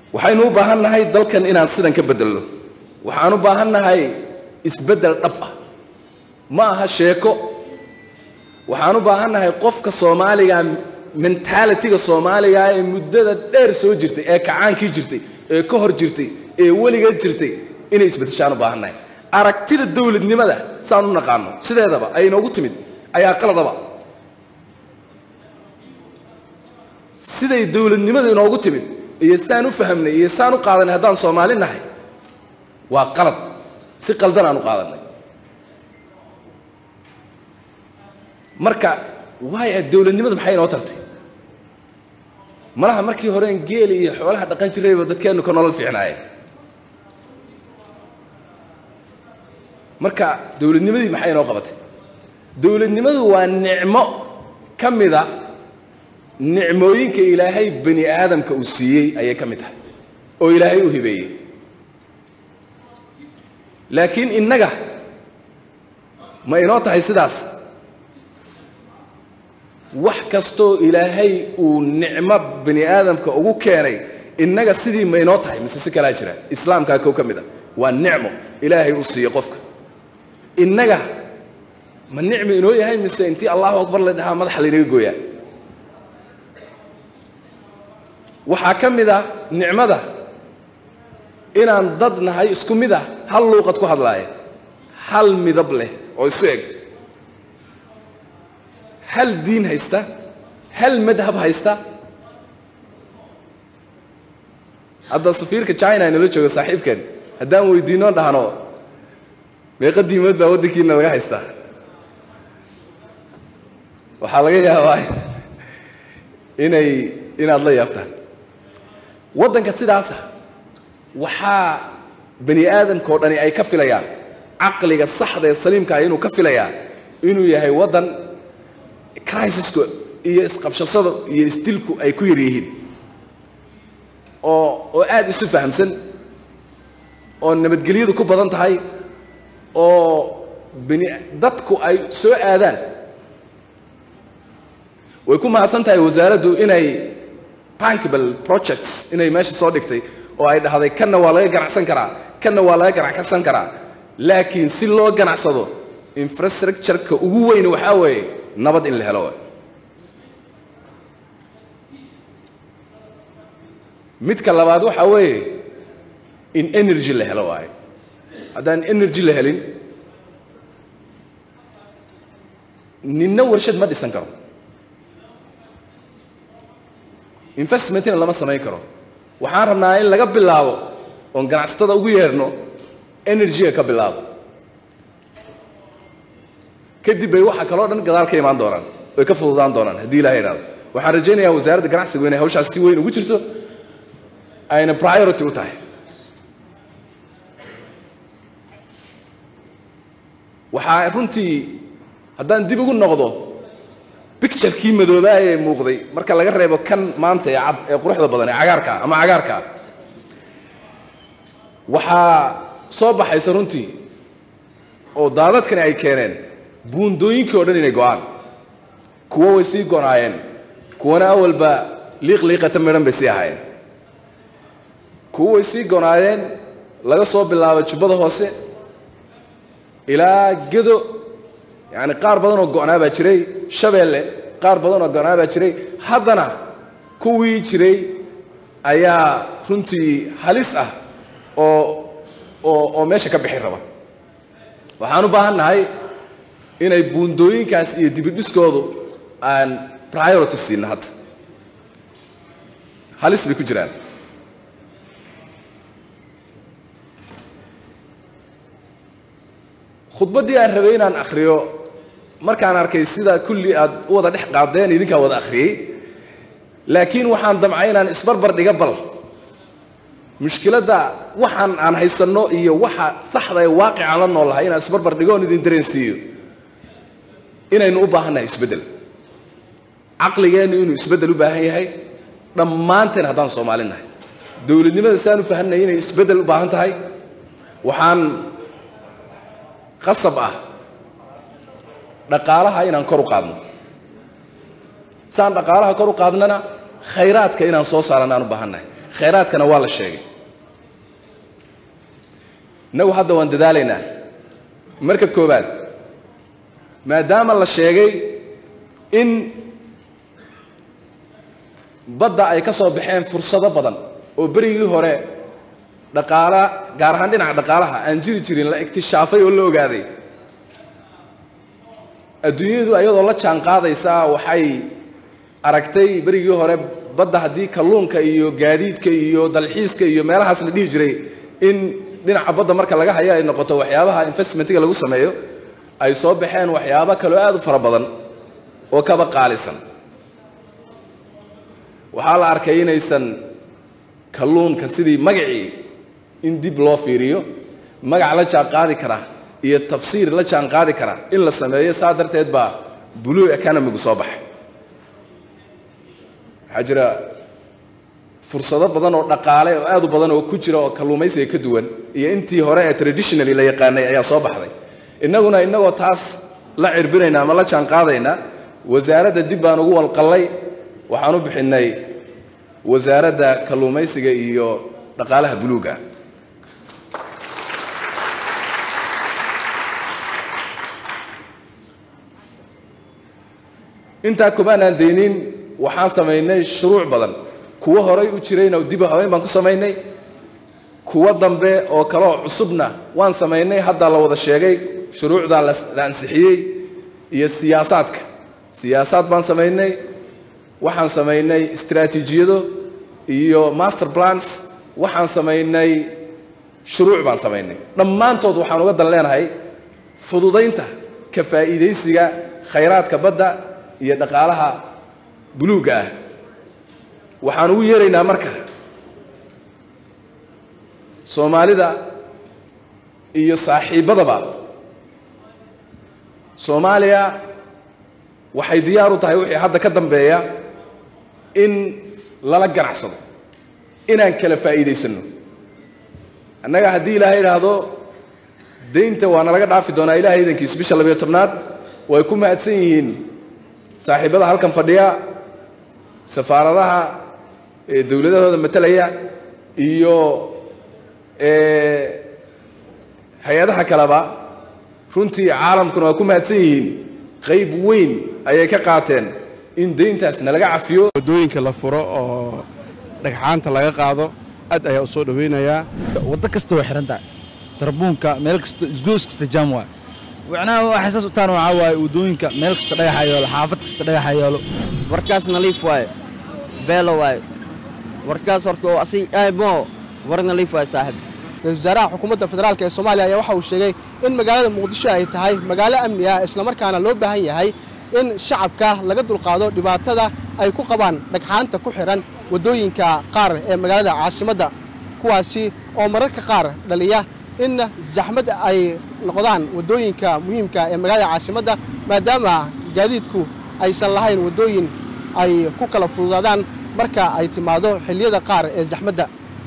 waxaynu u baahan nahay dalkan inaan sidan ka bedelno waxaan u baahan nahay isbeddel dhab ah ma aha sheeko waxaan u baahan nahay qofka soomaaliga mentalitiga soomaaliga ee muddada dheer soo jirtay ee kacaankii jirtay ee ka hor jirtay ee weligeed jirtay inay isbedeshaan u baahan nahay aragtida dowladnimada saan u naqaano sideedaba ay inoogu timid ayaa qaladaba siday dowladnimada inoogu timid iyo saan u fahamnay iyo saan u qaadanay haddaan soomaali nahay waa qalad si qaldan aan u qaadanay marka waaya dowladnimada maxay inoo tartay malaha markii horeen geeli iyo xoolaha dhaqan jirayba dadkeennu ka nolol fiicnaayeen marka dowladnimadii maxay inoo qabatay dowladnimadu waa nicmo ka mida nicmooyinka ilaahay bani aadamka uu siiyey ayay ka mid tahay oo ilaahay u hibeeyey laakiin innaga ma inoo tahay sidaas wax kastoo ilaahay uu nicmo bani aadamka ugu keenay innaga sidii ma inoo tahay mise si kalaa jira islaamkaa kow ka mid a waa nicmo ilaahay uu siiyey qofka innaga ma nicmi inoo yahay mise intii allahu akbar la dhahaa madaxa laynaga gooyaa waxaa ka mid ah nicmada inaan dad nahay isku mid ah hal luuqad ku hadlaaya hal midab leh oo isu eg hal diin haysta hal madhab haysta hadda safiirka china inala jooga saaxiibkan haddaan weydiinoo dhahno meeqa diimood baa waddankiina laga haystaa waxaa laga yaabaa inay inaad la yaabtaan waddanka sidaasa waxaa bani aadamka oo dhani ay ka filayaan caqliga saxda ee saliimkaah inuu ka filayaa inuu yahay waddan crisiska iyo isqabshasada iyo isdilku ay ku yar yihiin oo oo aada isu fahamsan oo nabadgelyadu ku badan tahay oo bani dadku ay soo aadaan way ku mahadsan tahay wasaaraddu inay bankable projects inay meesha soo dhigtay oo ay dhahday kanna waa laga ganacsan karaa kanna waa laga ganacsan karaa laakiin si loo ganacsado infrastructure-ka ugu weyn waxaa weeye nabad in la helo waay midka labaad waxaa weeye in energy la helo waayo haddaan energy la helin ninna warshad ma dhisan karo investmentina lama samayn karo waxaan rabnaa in laga bilaabo oon ganacsatada ugu yeerno energy-ga ka bilaabo kadib bay waxa kaloo dhan gadaal ka imaan doonaan way ka fududaan doonaan haddii ilaha idhahdo waxaan rajaynayaa wasaaradda ganacsigu inay hawshaas si weyn ugu jirto ayna priority u tahay waxaa runtii haddaan dib ugu noqdo bicturekii madoobaa ee muuqday marka laga reebo kan maanta ee cad ee quruxda badan ee cagaarkaa ama cagaarkaa waxaa soo baxaysa runtii oo daadadkani ay keeneen buundooyinkii o dhan inay go-aan kuwo way sii gonaayeen kuwana awalba liiq liiqata midhan bay sii ahaayeen kuwo way sii gonaayeen laga soo bilaabo jubbada hoose ilaa gedo yacani qaar badan oo go'naa baa jiray shabeelle qaar badan oo go'naa baa jiray haddana kuwii jiray ayaa runtii halis ah oo oo oo meesha ka bixi raba waxaan u baahan nahay inay buundooyinkaas iyo dibidhiskoodu aan priority siina hadda halis bay ku jiraan khudbaddii aan rabay inaan akhriyo markaan arkay sida kulli aad u wada dhex qaadeen idinkaa wada akhriyey laakiin waxaan damcay inaan isbarbar dhiga bal mushkiladda waxaan aan haysanno iyo waxa saxda ee waaqicaan la noolahay inaan isbarbar dhigo oon idin dareensiiyo inaynu u baahannahay isbeddel caqligeennu inuu isbeddel u baahan yahay dhammaanteen haddaan soomaali nahay dowladnimada siaan u fahanay inay isbeddel u baahan tahay waxaan qasab ah dhaqaalaha inaan kor u qaadno saan dhaqaalaha kor u qaadnana khayraadka inaan soo saaran aan u baahannahay khayraadkana waa la sheegay innagu hadda waan dadaalaynaa marka koowaad maadaama la sheegay in badda ay ka soo baxeen fursado badan oo berigii hore dhaqaala gaar ahaan dhinaca dhaqaalaha aan jiri jirin la iktishaafay oo la ogaaday adduunyadu ayadoo la jaan qaadaysaa waxay aragtay berigii hore badda haddii kalluunka iyo gaadiidka iyo dalxiiska iyo meelahaas la dhihi jiray in dhinaca badda marka laga hayo ay noqoto waxyaabaha investmentiga lagu sameeyo ay soo baxeen waxyaabo kaloo aada u fara badan oo kaba qaalisan waxaa la arkay inaysan kalluunka sidii magacii in dib loo fiiriyo magac la jaan qaadi kara iyo tafsiir la jaan qaadi kara in la sameeyo saa darteed baa blue economigu soo baxay waxaa jira fursado badan oo dhaqaale oo aad u badan oo ku jira oo kalluumaysiga ka duwan iyo intii hore ee traditionally la yaqaanay ayaa soo baxday innaguna innagoo taas la cirbinayna ama la jaan qaadayna wasaaradda dib baan ugu walqallay waxaan u bixinay wasaaradda kalluumaysiga iyo dhaqaalaha buluuga intaa kumaanaan daynin waxaan samaynay shuruuc badan kuwo horay u jirayna dib habeyn baan ku samaynay kuwo dambe oo kaleoo cusubna waan samaynay hadda la wada sheegay shuruucdaa la ansixiyey iyo siyaasaadka siyaasaad baan samaynay waxaan samaynay istraatiijiyado iyo master plans waxaan samaynay shuruuc baan samaynay dhammaantood waxaan uga dan leenahay fududaynta ka faa'iidaysiga khayraadka badda iyo dhaqaalaha buluugga ah waxaan ugu yeeraynaa marka soomaalida iyo saaxiibbadaba soomaaliya waxay diyaar u tahay wixii hadda ka dambeeya in lala ganacsado inaan kala faa'iidaysanno annaga haddii ilaahay idhaahdo daynta waa nalaga dhaafi doonaa ilahay idankiisu bisha labayo tobnaad way ku mahadsan yihiin saaxiibbada halkan fadhiya safaaradaha ee dowladahooda matalaya iyo hay-adaha kaleba runtii caalamkuna waa ku mahadsan yihiin qayb weyn ayay ka qaateen in dayntaas nalaga cafiyo waddooyinka la furo oo dhagxaanta laga qaado aad ayaa u soo dhowaynayaa waddo kasta way xihan tahay tarbuunka meel kasta isgoos kasta jaam waay wicnaha waxay saas u tahan waxaa waaye waddooyinka meel kasta dhagaxa yaalo xaafad kasta dhagaxa yaalo warkaas naliif waaye beelo waaye warkaas horta oo asi mo war naliif waaye saaxib ra-isul wasaaraha xukuumadda federaalk ee soomaaliya ayaa waxa uu sheegay in magaalada muqdisho ay tahay magaalo amni ah islamarkaana loo baahan yahay in shacabka laga dulqaado dhibaatada ay ku qabaan dhagxaanta ku xidhan waddooyinka qaar ee magaalada caasimadda kuwaasi oo mararka qaar dhaliya in zaxmad ay noqdaan waddooyinka muhiimka ee magaalada caasimadda maadaama gaadiidku aysan lahayn waddooyin ay ku kala fududaadaan marka ay timaado xilliyada qaar ee zaxmadda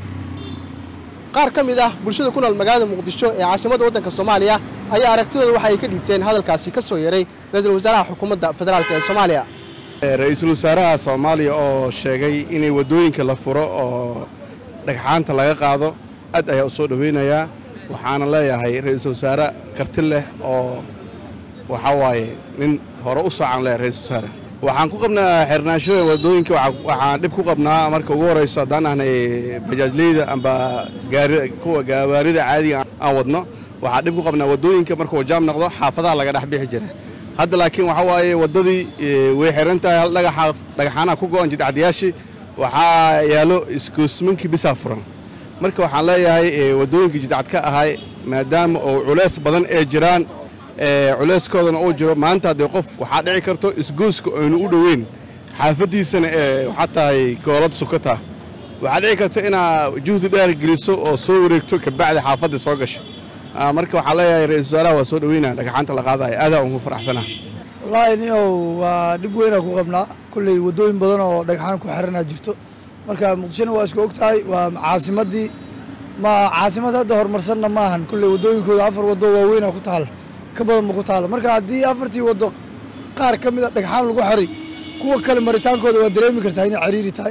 qaar ka mid ah bulshada ku nool magaalada muqdisho ee caasimadda waddanka soomaaliya ayaa aragtidooda waxa ay ka dhiibteen hadalkaasi ka soo yeray ra-iisul wasaaraha xukuumadda federaalk ee soomaaliya ra-iisul wasaaraha soomaaliya oo sheegay inay waddooyinka la furo oo dhagxaanta laga qaado aad ayaa u soo dhowaynayaa waxaana leeyahay ra-iisul wasaare karti leh oo waxaa waaye nin hore u soocan leh ra-iisul wasaare waxaan ku qabnaa xirnaanshada waddooyinka waxaan dhib ku qabnaa marka ugu horayso haddaan ahnay bajaajleyda amba kuwa gawaarida caadiga aan wadno waxaan dhib ku qabnaa waddooyinka markuu jaam noqdo xaafadaha laga dhex bixi jira hadda laakiin waxaa waaye waddadii way xiran tahay hal dhagaxa dhagaxaanaha ku go'an jidcadiyaashii waxaa yaallo iskoosmankii bisaa furan marka waxaan leeyahay waddooyinkii jidcad ka ahay maadaama oo culays badan ee jiraan culayskoodana uu jiro maanta haddee qof waxaa dhici karto isgooska aynu u dhoweyn xaafaddiisana ee waxaa tahay goolad sukata waxaa dhici karta inaa juhdi dheer geliso oo soo wareegto kabacdi xaafadda soo gasho marka waxaan leeyahay ra-isul wasaaraha waa soo dhoweynaa dhagaxaanta la qaadaya aadaa ugu faraxsanaa wallaahi niow waa dhib weynaa ku qabnaa kolley waddooyin badan oo dhagxaan ku xiranaa jirto marka muqdishona waa isku og tahay waa caasimaddii ma caasimad hadda horumarsanna ma ahan kolley waddooyinkooda afar waddo waaweynaa ku taala ka badan ma ku taalo marka haddii afartii waddo qaar ka mid a dhagxaan lagu xiray kuwa kale maritaankooda waa dareemi kartaa inay cariiri tahay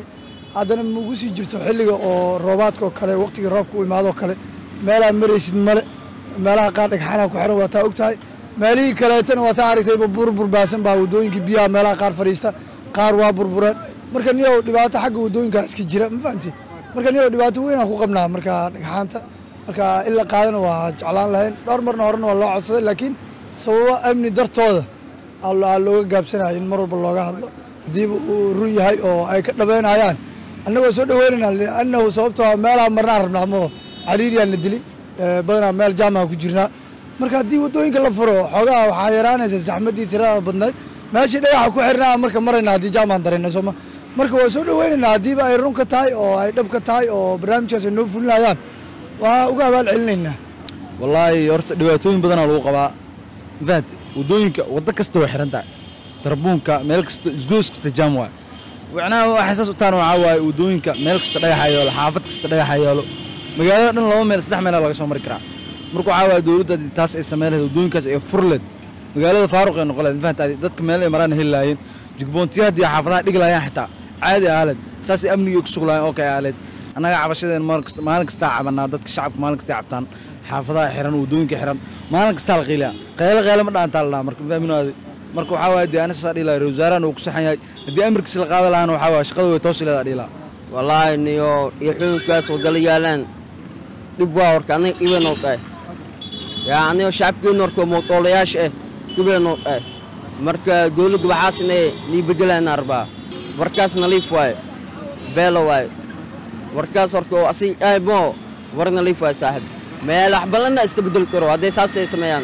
haddana maugu sii jirto xilliga oo roobaadka oo kale waqtiga roobka u imaadoo kale meelaha maraysid male meelaha qaar dhagxaanaha ku xiran waa taa og tahay meelihii kaleetana waa taa aragtayba buur burbaasan baa waddooyinkii biyaha meelaha qaar fadhiista qaar waa burbureen marka niyow dhibaato xagga waddooyinkaa iska jira ma fahanti marka niyow dhibaato weynaan ku qabnaa marka dhagxaanta marka in la qaadana waa jeclaan lahayn dhowr marna horena waa loo codsaday laakiin sababo amni dartooda aa looga gaabsanaya in mar walba looga hadlo haddiiba uu run yahay oo ay ka dhabeynayaan annagoo soo dhaweynaynaa liannahu sababtoo meelaha marnaan rabnaa moo cariiriyaana dili badanaa meel jaamaha ku jirnaa marka haddii waddooyinka la furo xoogaha waxaa yaraanaysa saxmaddii tirada badnayd meeshii dhagaxa ku xirnaa marka marayna haddii jaamaan darayna sooma marka waa soo dhaweynaynaa haddiiba ay run ka tahay oo ay dhab ka tahay oo barnaamijkaas ay noo fulinayaan waa uga abaal celinaynaa wallaahi horta dhibaatooyin badanaa lagu qabaa mafahanti waddooyinka waddo kasta way xiran tahay darbuunka meel kasta isgoos kasta jaam waay wicnaha waxay saas u tahan waxaa waaye waddooyinka meel kasta dhagaxa yeelo xaafad kasta dhagaxa yeelo magaalada dhan laba meel saddex meelaa laga soo mari karaa marka waxaa waaye dowladda haddii taas ay samayn lahayd waddooyinkaas ay fur leed magaalada faaruq ay noqon lahayd mafahanti dadka meel ay maraan heli lahaayeen jigboontiya haddii xaafadaha dhigi lahaayeen xitaa caadi ahaaleed saasay amnigii ku suglaayeen oo kay ahaaleed annaga cabashadeen maalin kastaa cabanaa dadka shacabka maalin kastay cabtaan xaafadaha xiran waddooyinka xiran maalin kastaa la qiilaya qeyle qeyle ma dhaantaa la dhaha marka fahminaadi marka waxaa waaye dee anisasaa dhihi lahaa wasaarahan uu ku saxan yahay haddii amarkiisa la qaada lahaana waxaa waaye shaqada way toosi leedaa dhihi lahaa wallaahi niyo iyo xukunkaas wadala yaalaan dhib waa horka aniga dhibanoo dhahay yaa anigo shacabkeenu horka mootoolayaasha ah dhibanoo dhahay marka dowladda waxaasna nii bedelayna arbaa warkaas naliif waaye beelo waaye warkaas horka oo asig dhahay moo war naliif waaye saaxib meel wax badanna ista bedel karo hadday saasay sameeyaan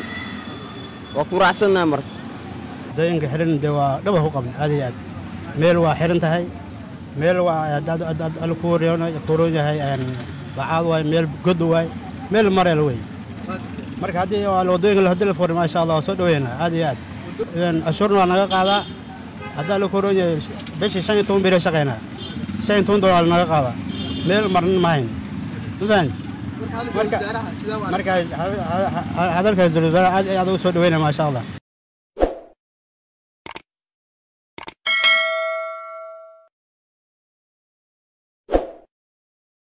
waa ku raacsannaha marka waddooyinka xiran dee waa dhaba ku qabna aad iyo aad meel waa xiran tahay meel waa alla ku kuroon yahay bacaad waay meel god waay meel mareel wey marka haddii waddooyinka haddii la furay maasha allah waa soo dhaweynaa aad iyo aad ashuurna waa naga qaadaa haddaa la kuroon yahay bishii shan iyo toban beri shaqaynaa shan iyo toban dolar naga qaadaa meel marnan mahayn mafahant marka hadalka wasaaraha aad aad ugu soo dhaweynaa maasha allah